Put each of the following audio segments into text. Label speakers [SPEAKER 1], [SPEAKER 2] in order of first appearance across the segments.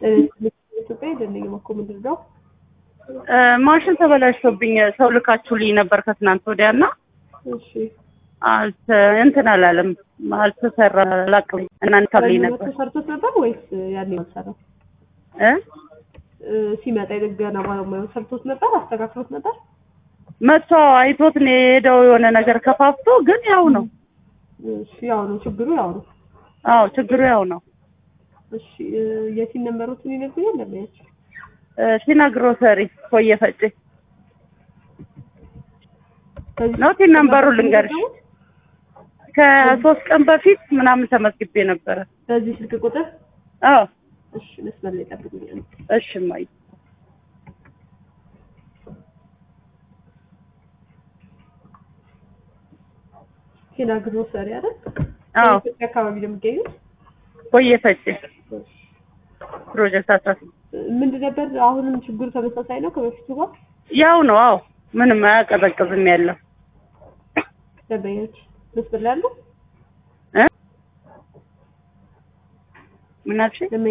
[SPEAKER 1] ኢትዮጵያ አይደለኝም እኮ ምንድን ነው?
[SPEAKER 2] ማሽን ተበላሽቶብኝ ሰው ልካችሁልኝ ነበር ከትናንት ወዲያ እና
[SPEAKER 1] እሺ
[SPEAKER 2] አልተ- እንትን አላለም አልተሰራ ላቅም እናንተ ብኝ ነበር
[SPEAKER 1] ሰርቶት ነበር ወይስ ያኔ አልሰራም?
[SPEAKER 2] እ
[SPEAKER 1] እ፣ ሲመጣ የጥገና ባለሙያው ሰርቶት ነበር? አስተካክሎት ነበር?
[SPEAKER 2] መጥቶ አይቶት ነው የሄደው የሆነ ነገር ከፋፍቶ ግን ያው ነው
[SPEAKER 1] እሺ ያው ነው ችግሩ ያው ነው።
[SPEAKER 2] አዎ ችግሩ ያው ነው
[SPEAKER 1] እሺ እ፣ የሲን ነንበሮችን ይነግሩኛል ለማያቸው
[SPEAKER 2] እ፣ ሲና ግሮሰሪ ኮየ ፈጬ ነው ቲን ነንበሩ ልንገርሽ ከሶስት ቀን በፊት ምናምን ተመዝግቤ ነበረ
[SPEAKER 1] በዚህ ስልክ ቁጥር
[SPEAKER 2] አዎ
[SPEAKER 1] እሺ መስመር ላይ ጠብቁኛል።
[SPEAKER 2] እሺ እማዬ
[SPEAKER 1] ኪና ግሮሰሪ አይደል?
[SPEAKER 2] አዎ
[SPEAKER 1] ኢትዮጵያ አካባቢ ነው የሚገኙት።
[SPEAKER 2] ኮየ ፈጬ ፕሮጀክት አስራ ስድስት
[SPEAKER 1] ምንድን ነበር አሁንም ችግሩ ተመሳሳይ ነው ከበፊቱ ጋር
[SPEAKER 2] ያው ነው አዎ ምንም አያቀዘቅዝም ያለው
[SPEAKER 1] ደንበኞች መስመር ላይ አሉ።
[SPEAKER 2] እ ምን አልሽኝ
[SPEAKER 1] ደንበኛ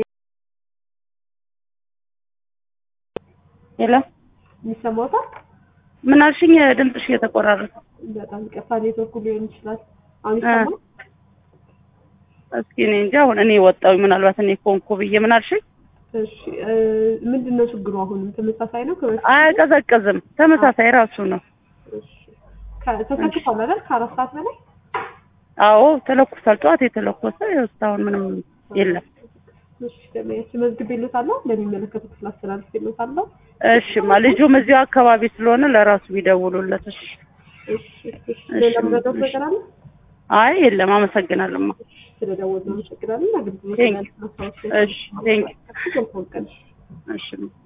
[SPEAKER 2] ሄሎ
[SPEAKER 1] የሚሰማዎታል?
[SPEAKER 2] ምን አልሽኝ ድምፅሽ እየተቆራረጠ
[SPEAKER 1] በጣም ይቅርታ ኔትወርኩ ሊሆን ይችላል። አሁን ይሰማል?
[SPEAKER 2] እስኪ እኔ እንጂ አሁን እኔ ወጣሁ ምናልባት እኔ ኮንኩ ብዬ ምን አልሽኝ
[SPEAKER 1] እሺ እ፣ ምንድን ነው ችግሩ? አሁንም ተመሳሳይ ነው ከበፊቱ?
[SPEAKER 2] አያቀዘቅዝም ተመሳሳይ ራሱ ነው
[SPEAKER 1] እሺ ከ- ተሰክቷል አይደል? ከአራት ሰዓት በላይ
[SPEAKER 2] አዎ ተለኩሷል ጠዋት የተለኮሰ ያው እስካሁን ምንም የለም
[SPEAKER 1] እሺ ደንበኞች መዝግቤልዎታለሁ። ለሚመለከቱ ክፍል አስተላልፌልዎታለሁ።
[SPEAKER 2] እሺማ ልጁም እዚሁ አካባቢ ስለሆነ ለራሱ ቢደውሉለት እሺ
[SPEAKER 1] እሺ እሺ ሌላ ምረዳት ነገር አለ?
[SPEAKER 2] አይ የለም አመሰግናለሁማ
[SPEAKER 1] ስለደወልን አመሰግናለን። አገልግሎት
[SPEAKER 2] Thank
[SPEAKER 1] ላይ ማስታወስ
[SPEAKER 2] እሺ ቴንክ
[SPEAKER 1] መልካም ቀን።
[SPEAKER 2] እሺ